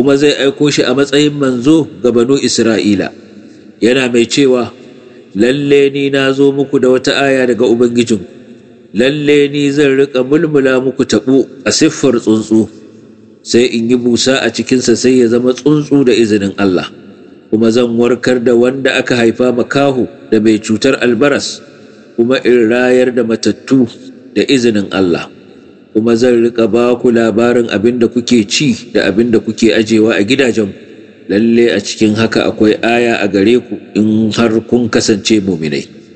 kuma zai aiko shi a matsayin manzo ga banu Isra'ila yana mai cewa lalle ni na zo muku da wata aya daga Ubangijin lalle ni zan riƙa mulmula muku taɓo a siffar tsuntsu sai in yi busa a cikinsa sai ya zama tsuntsu da izinin Allah kuma zan warkar da wanda aka haifa makahu da mai cutar albaras kuma in rayar da matattu da izinin Allah kuma zan riƙa ba ku labarin abin da kuke ci da abin da kuke ajewa a gidajen lalle a cikin haka akwai aya a gare ku in har kun kasance muminai